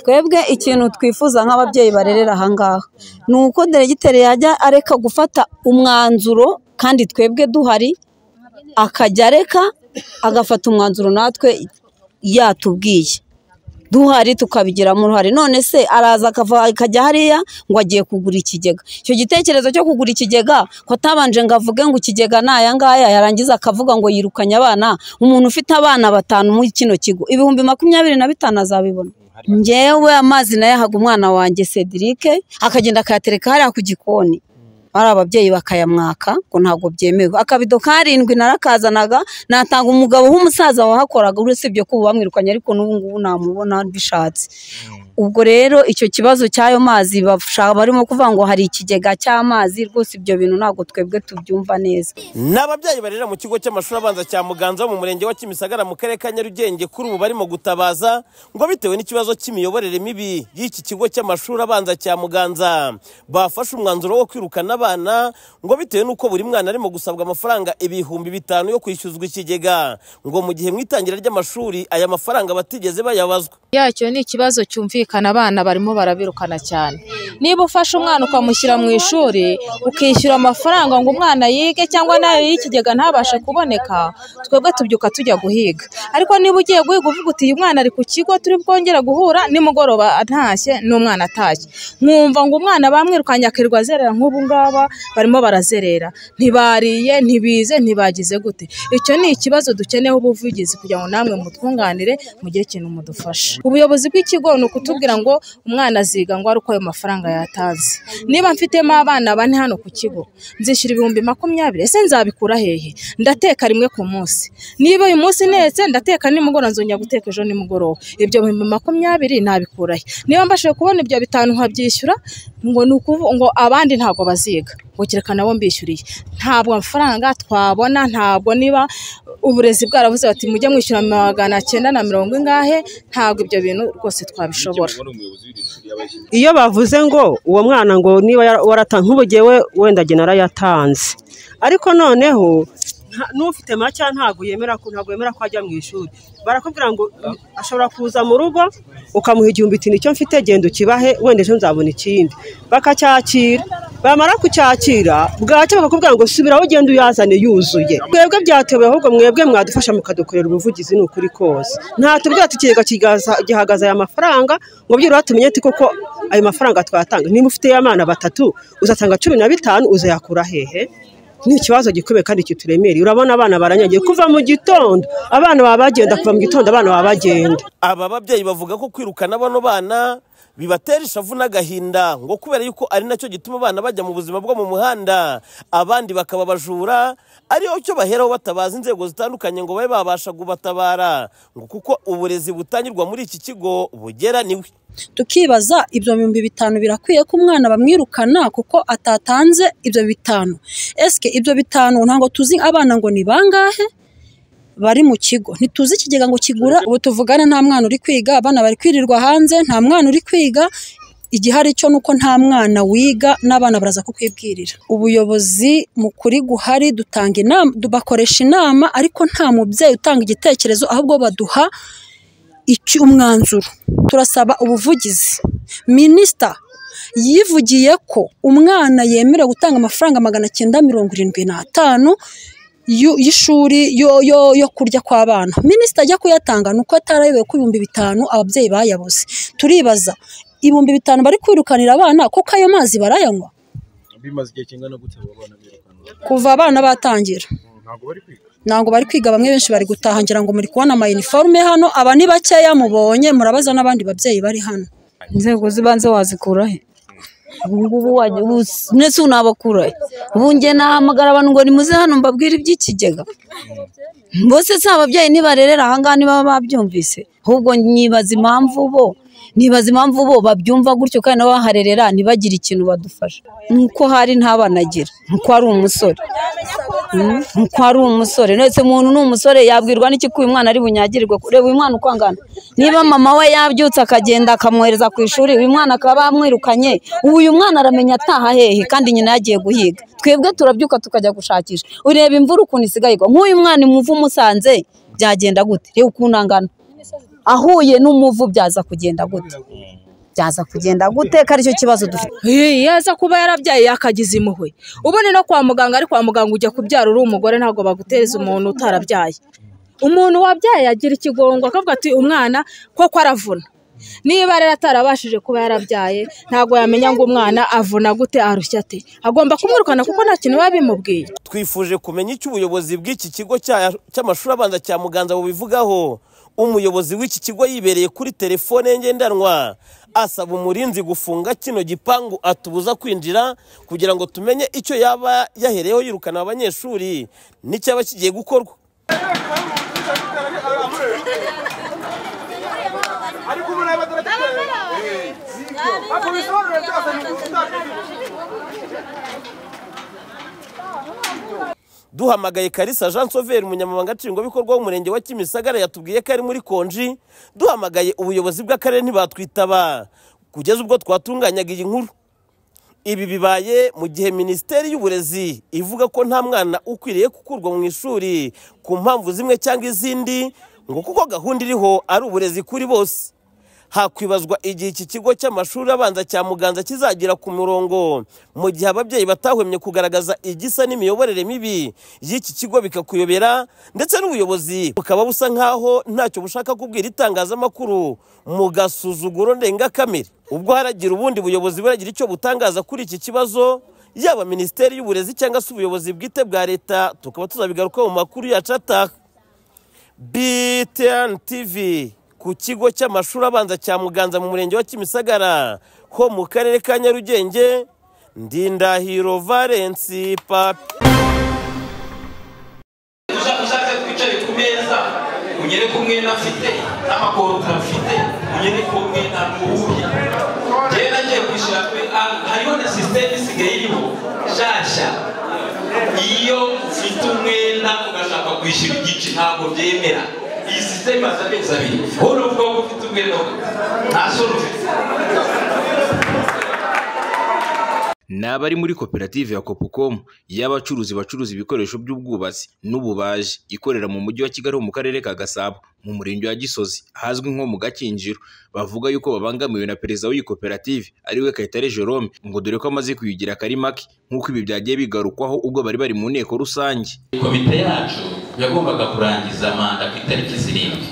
twebwe ikintu twifuza nk'ababyeyi barerera aha ngaha ni uko deregiteri yajya areka gufata umwanzuro kandi twebwe duhari akajya areka agafata umwanzuro natwe yatubwiye duhari tukabigiramo uruhare none se araza akajya hariya ngo agiye kugura ikigega icyo gitekerezo cyo kugura ikigega ko atabanje ngo avuge ngo ikigega ni aya ngaya yarangiza akavuga ngo yirukanye abana umuntu ufite abana batanu muri kino kigo ibihumbi makumyabiri na bitanu azabibona ngewe amazi nayo ahaga umwana wanjye sedirike akagenda akayatereka hariya ku gikoni ari ababyeyi bakayamwaka ngo ntabwo byemewe akabido karindwi narakazanaga natanga umugabo w'umusaza wahakoraga urusibye ko ubu bamwirukanye ariko n'ubu ngubu namubona mbishatse ubwo rero icyo kibazo cy'ayo mazi bashaka barimo kuvuga ngo hari ikigega cy'amazi rwose ibyo bintu ntabwo twebwe tubyumva neza ni ababyeyi barera mu kigo cy'amashuri abanza cya muganza wo mu murenge wa kimisagara mu karere ka nyarugenge kuri ubu barimo gutabaza ngo bitewe n'ikibazo cy'imiyoborere mibi y'iki kigo cy'amashuri abanza cya muganza bafashe umwanzuro wo kwirukana abana ngo bitewe n'uko buri mwana arimo gusabwa amafaranga ibihumbi bitanu yo kwishyuzwa ikigega ngo mu gihe mu itangira ry'amashuri aya mafaranga batigeze bayabazwa yacyo ni ikibazo cyumvikana abana barimo barabirukana cyane niba ufashe umwana ukamushyira mu ishuri ukishyura amafaranga ngo umwana yige cyangwa nayo y'ikigega ntabashe kuboneka twebwe tubyuka tujya guhiga ariko niba ugiye guhiga uvuga uti uyu mwana ari ku kigo turi bwongere guhura nimugoroba ntashye n'umwana atashye nkumva ngo umwana bamwirukanye akirirwa azerera nk'ubu ngaba barimo barazerera ntibariye ntibize ntibagize gute icyo ni ikibazo dukeneyeho ubuvugizi kugira ngo namwe mutwunganire mugire ikintu mudufashe ubuyobozi bw'ikigo ni ukutubwira ngo umwana aziga ngo ari uko ayo mafaranga yatazi niba mfitemo abana bane hano ku kigo nzishyura ibihumbi makumyabiri ese nzabikura hehe ndateka rimwe ku munsi niba uyu munsi ntetse ndateka nimugoroba nzongera guteka ejo nimugoroba ibyo bihumbi makumyabiri nabikura he niba mbashije kubona ibyo bitanu nkabyishyura ngo ni ukuvuga ngo abandi ntabwo baziga ngo kereka nabo mbishyuriye ntabwo amafaranga twabona ntabwo niba uburezi bwaravuze bati mujye mwishyura magana cyenda na mirongo ingahe ntabwo ibyo bintu rwose twabishobora iyo bavuze ngo uwo mwana ngo niba waratanze nk'ubugewe wenda agena yarayatanze ariko noneho nta- n'ufite make ntabwo yemera ko ntabwo yemera ko ajya mu ishuri barakubwira ngo ashobora kuza mu rugo ukamuha igihumbi iti nicyo mfite genda ukibahe wenda ejo nzabona ikindi bakacyakira bamara kucyakira bwacya bakakubwira ngo subiraho ugenda uyazane yuzuye twebwe byatewe ahubwo mwebwe mwadufasha mukadukorera ubuvugizi ni ukuri kose nta tubwira tukigega gihagaze aya mafaranga ngo byibura tumenye ati koko ayo mafaranga twatanga niba ufite abana batatu uzatanga cumi na bitanu uzayakura hehe ni ikibazo gikomeye kandi kituremereye urabona abana baranyagiye kuva mu gitondo abana baba bagenda kuva mu gitondo abana baba bagenda aba babyeyi bavuga ko kwirukana bano bana bibatera ishavu n'agahinda ngo kubera yuko ari nacyo gituma abana bajya mu buzima bwo mu muhanda abandi bakaba abajura ariyo cyo baheraho batabaza inzego zitandukanye ngo babe babasha kubatabara ngo kuko uburezi butangirwa muri iki kigo bugera niwe tukibaza ibyo bihumbi bitanu birakwiye ko umwana bamwirukana kuko atatanze ibyo bitanu esike ibyo bitanu ntabwo tuzi abana ngo ni bangahe bari mu kigo ntituzi ikigega ngo kigura ubu tuvugana nta mwana uri kwiga abana bari kwirirwa hanze nta mwana uri kwiga igihari cyo ni uko nta mwana wiga n'abana baraza kukwibwirira ubuyobozi mu kuri guhari dutanga inama bakoresha inama ariko nta mubyeyi utanga igitekerezo ahubwo baduha icyo umwanzuro turasaba ubuvugizi minisita yivugiye ko umwana yemerewe gutanga amafaranga magana cyenda mirongo irindwi n'atanu y'u- y'ishuri yo- yo- yo kurya kw'abana minisita ajya kuyatanga ni uko atarayobewe ko ibihumbi bitanu ababyeyi bayabuze turibaza ibihumbi bitanu bari kwirukanira abana kuko ayo mazi barayanywa bimaze igihe kingana gute abo bana birukanwa kuva abana batangira ntabwo bari kwiga ntabwo bari kwiga bamwe benshi bari gutaha ngira ngo muri kubona amayiniforume hano aba ni bakeya mubonye murabaza n'abandi babyeyi bari hano inzego z'ibanze wazikura he ubungubu wajya ndetse unabakura he ubu njye nahamagara abantu ngo nimuze hano mbabwire iby'ikigega mbose si ababyeyi nibarerera aha ngaha niba babyumvise ahubwo nibaza impamvu bo nibaza impamvu bo babyumva gutyo kandi n'abaharerera ntibagire ikintu badufasha nuko hari ntabanagira nuko ari umusore Mm, nuko ari umusore ndetse umuntu ni umusore yabwirwa n'iki ko uyu mwana ari bunyagirirwe reba uyu mwana uko angana niba mama we yabyutse akagenda akamwohereza ku ishuri uyu mwana akaba yamwirukanye ubu uyu mwana aramenya ataha hehe kandi nyina yagiye guhiga twebwe turabyuka tukajya gushakisha ureba imvura ukuntu isigaye igwa nk'uyu mwana imuva umusanze byagenda gute reba ukuntu angana ahuye n'umuvu byaza kugenda gute byaza kugenda gute ko aricyo kibazo dufite iyo aza kuba yarabyaye akagize impuhwe ubone no kwa muganga ari kwa muganga ujya kubyara uri umugore ntabwo bagutereza umuntu utarabyaye umuntu wabyaye agira ikigongo akavuga ati umwana koko aravuna niba rero atarabashije kuba yarabyaye ntabwo yamenya ngo umwana avuna gute arushya ate agomba kumwirukana kuko nta kintu biba bimubwiye twifuje kumenya icyo ubuyobozi bw'iki kigo cya- cy'amashuri abanza cya muganza bubivugaho umuyobozi w'iki kigo yibereye kuri telefone ye ngendanwa asaba umurinzi gufunga kino gipangu atubuza kwinjira kugira ngo tumenye icyo yaba yahereyeho yirukana abanyeshuri n'icyaba kigiye gukorwa duhamagaye karisa jean soveri umunyamabanga nshingwabikorwa w'umurenge wa kimisagara yatubwiye ko ari muri konji duhamagaye ubuyobozi bw'akarere ntibatwitaba kugeza ubwo twatunganyaga iyi nkuru ibi bibaye mu gihe minisiteri y'uburezi ivuga ko nta mwana ukwiriye gukurwa mu ishuri ku mpamvu zimwe cyangwa izindi ngo kuko gahunda iriho ari uburezi kuri bose hakwibazwa igihe iki kigo cy'amashuri abanza cya muganza kizagira ku murongo mu gihe ababyeyi batahwemye kugaragaza igisa n'imiyoborere mibi y'iki kigo bikakuyobera ndetse n'ubuyobozi bukaba busa nk'aho ntacyo bushaka kubwira itangazamakuru mu gasuzuguro ndengakamere ubwo haragira ubundi buyobozi buragira icyo butangaza kuri iki kibazo yaba minisiteri y'uburezi cyangwa se ubuyobozi bwite bwa leta tukaba tuzabigaruka mu makuru yacu ataha BTN TV ku kigo cy'amashuri abanza cya Muganza mu murenge wa Kimisagara ho mu karere ka Nyarugenge Ndindahiro Valence Papi Usha- ushatse twicare ku meza unyereke umwenda afite n'amakorota afite unyereke uwo mwenda ntuwuya njyewe nagiye kwishyura kuri ah, hariho na sisiteme isigaye iriho nshasha iyo ufite umwenda ugashaka kwishyura igice ntabwo byemera iyi sisiteme aza amezi abiri wowe uruvuga ko ufite umwenda nta sura ufite ni abari muri koperative ya kopukomu y'abacuruzi bacuruza ibikoresho by'ubwubatsi n'ububaji ikorera mu mujyi wa kigali ho mu karere ka gasabo mu murenge wa gisozi ahazwi nko mu gakinjiro bavuga yuko babangamiwe na perezida w'iyi koperative ariwe kayitare jerome ngo dore ko amaze kuyugira akari make nk'uko ibi byagiye bigarukwaho ubwo bari bari mu nteko rusange komite yacu yagombaga kurangiza manda ku itariki zirindwi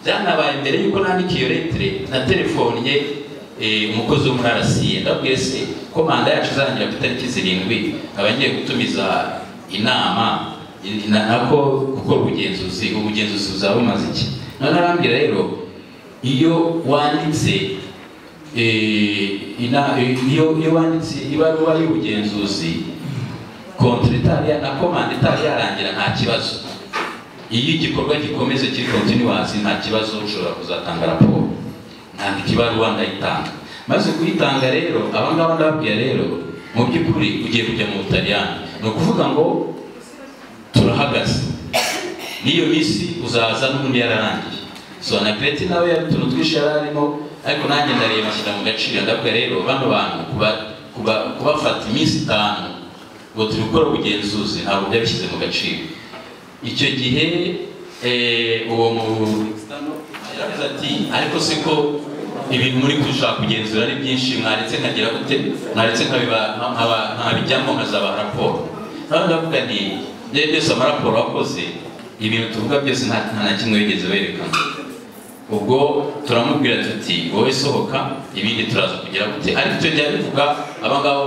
byanabaye mbere yuko nandika iyo letire naterefonnye eh, umukozi wo muri arasiye ndabwiye se ko manda yacu izarangira ku itariki zirindwi nkaba ngiye gutumiza inama in- na- nako gukora ubugenzuzi ubugenzuzi buzaba bumaze iki none arambwira rero iyo wanditse eh, ina- eh, iyo iyo wanditse ibaruwa y'ubugenzuzi kontwari itariya na komande itariya yarangira nta kibazo iyo igikorwa gikomeze kiri kontinuwazi nta kibazo ushobora kuzatanga raporo nandika ibaruwa ndayitanga maze kuyitanga rero abangaba ndababwira rero mu by'ukuri ugiye kujya mu butaliyani ni ukuvuga ngo turahagaze n'iyo minsi uzaza n'ubundi yararangiye so na kreti nawe yari utuntu twinshi yari arimo ariko nanjye ndareba nshyira mu gaciro ndavuga rero bano bantu kuba- kuba- kubafata iminsi itanu ngo turi gukora ubugenzuzi ntabwo byabishyize mu gaciro icyo gihe eh, uwo mu yaravuze ati ariko se ko ibintu muri gushaka kugenzura ari byinshi mwaretse nkagira gute mwaretse nkabiba- nka- nkaba- nkabijyamo nkazaba raporo nawe ndavuga nti byari byose amaraporo wakoze ibintu tuvuga byose nta nta na kimwe wigeze werekana ubwo turamubwira tuti wowe sohoka ibindi turaza kugira gute ariko icyo gihe bivuga abangabo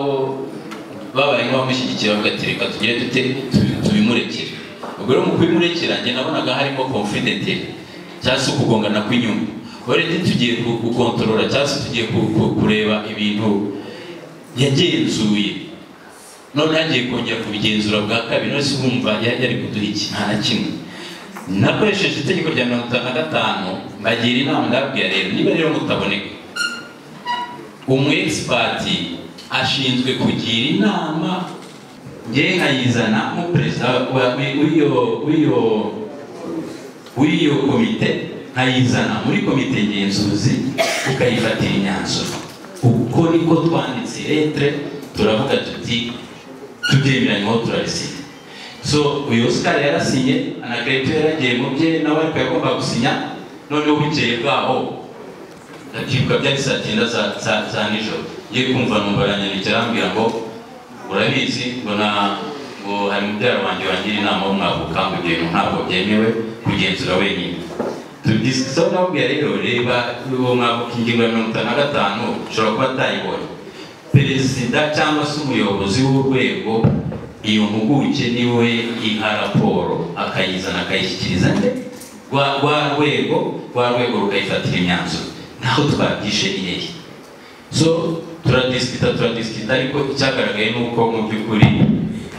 babaye nk'abamushyigikira bagati reka tugire dute tubi- tubimurekere ubwo rero mu kubimurekera njye nabonaga harimo confidenteri cyangwa se ukugongana kw'inyungu uretse tugiye ku- gukontorora cyangwa se tugiye ku- ku- kureba ibintu yagenzuye none hagiye kongera kubigenzura bwa kabiri none se urumva ya- yari kuduha iki nta na kimwe nakoresheje itegeko rya mirongo itanu na gatanu mbagira inama ndababwira rero niba rero mutaboneka umu egisipati ashinzwe kugira inama ngewe nkayizana nk'umuperezida wa- w'iyo- w'iyo w'iyo komite nkayizana muri komite ngenzuzi ukayifatira imyanzuro uko niko twanditse letre turavuga tuti tubyemeranyweho turabisinya so uyu oscar yarasinye anakarito yaragiye mu bye nawe ariko yagomba gusinya noneho bukeye bwaho akibuka byari saa cyenda za- za- za nijoro ye kumva numva aranyandikira arambwira ngo urabizi ngo na ngo hari mubyara wanjye wangira inama wo mwavuka ngo ibyo bintu ntabwo byemewe kugenzura wenyine tubyisaho nababwira rero reba uwo mwavuka ingingo ya mirongo itanu na gatanu ushobora kuba atayibonye perezida cyangwa se umuyobozi w'urwego iyo mpuguke niwe iha raporo akayizana akayishyikiriza nde rwa rwa rwego rwa rwego rukayifatira imyanzuro ntaho twabyishe ireri so turadisikita turadisikita ariko icyagaragaye ni uko mu by'ukuri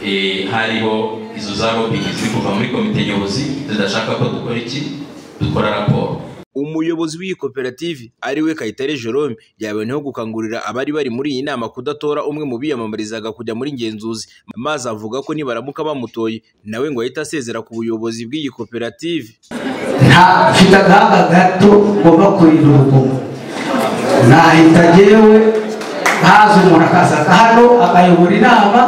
eh, hariho izo za robini ziri kuva muri komite nyobozi zidashaka ko dukora iki dukora raporo umuyobozi w'iyi koperative ari we kayitare jerome yaboneyeho gukangurira abari bari muri iyi nama kudatora umwe mu biyamamarizaga kujya muri ngenzuzi maze avuga ko nibaramuka bamutoye nawe ngo ahita asezera ku buyobozi bw'iyi koperative nta mfite agahaga gato ngomba kurinda urugomo nahita jyewe haza umuntu akazaga hano akayobora inama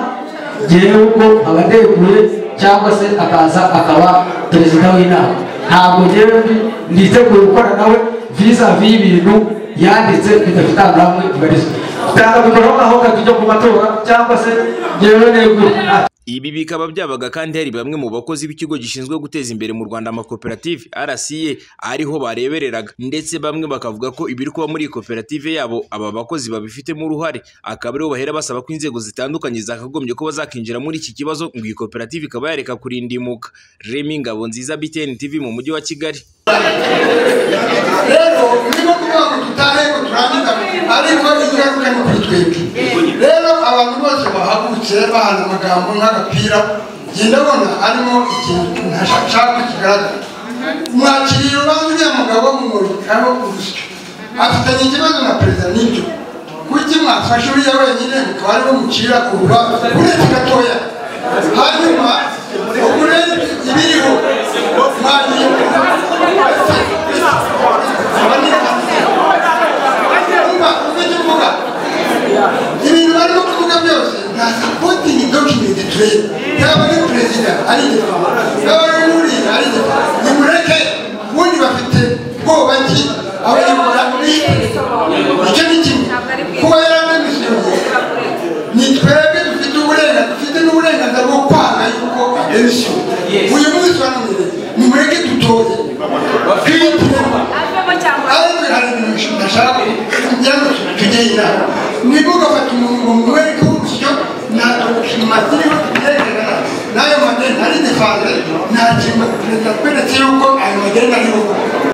jyewe ubwo aba aneguye cyangwa se akaza akaba perezida w'inama ntabwo jyewe ndi- nditeguye gukora nawe viza vi ibintu yanditse bidafite ahantu hamwe bibarizwa tutabikoraho aho kakijya ku matora cyangwa se jyewe neguye Nta- ibi bikaba byabaga kandi hari bamwe mu bakozi b'ikigo gishinzwe guteza imbere mu rwanda amakoperative rca ariho barebereraga ndetse bamwe bakavuga ko ibiri kuba muri iyi koperative yabo aba bakozi babifitemo uruhare akaba ariho bahera basaba ko inzego zitandukanye zakagombye kuba zakinjira muri iki kibazo ngo iyi koperative ikaba yareka kurindimuka remi ngabo nziza btn tv mu mujyi wa kigali rero birimo kuvuga ngo dutahe ngo turangize ariko ingaruka ni kuri twebwe rero abantu bose bahagurutse bahana amagambo nk'agapira njye ndabona arimo ikintu ntashaka kigaragara mwakiriye urubanza uriya mugabo mumurikaho urusyo afitanye ikibazo na perezida n'ibyo kuki mwafashe uriya wenyine mukaba ariwe mucira kuruba uretse gatoya hanyuma uburenze ibiriho mwagiye ibintu barimo kuvuga byose nta sapotingi dokimenti tureba yaba ari perezida ari inyuma yaba ari uriya ari inyuma nimureke ubundi bafite ubwoba ki abayobora icyo ni kimwe kuba yaranemisiyonye ni twebwe dufite uburenganzira dufite n'uburenganzira bwo kwanga yuko ademisiyoni uyu munsi wanamwire nimureke dutoye twitire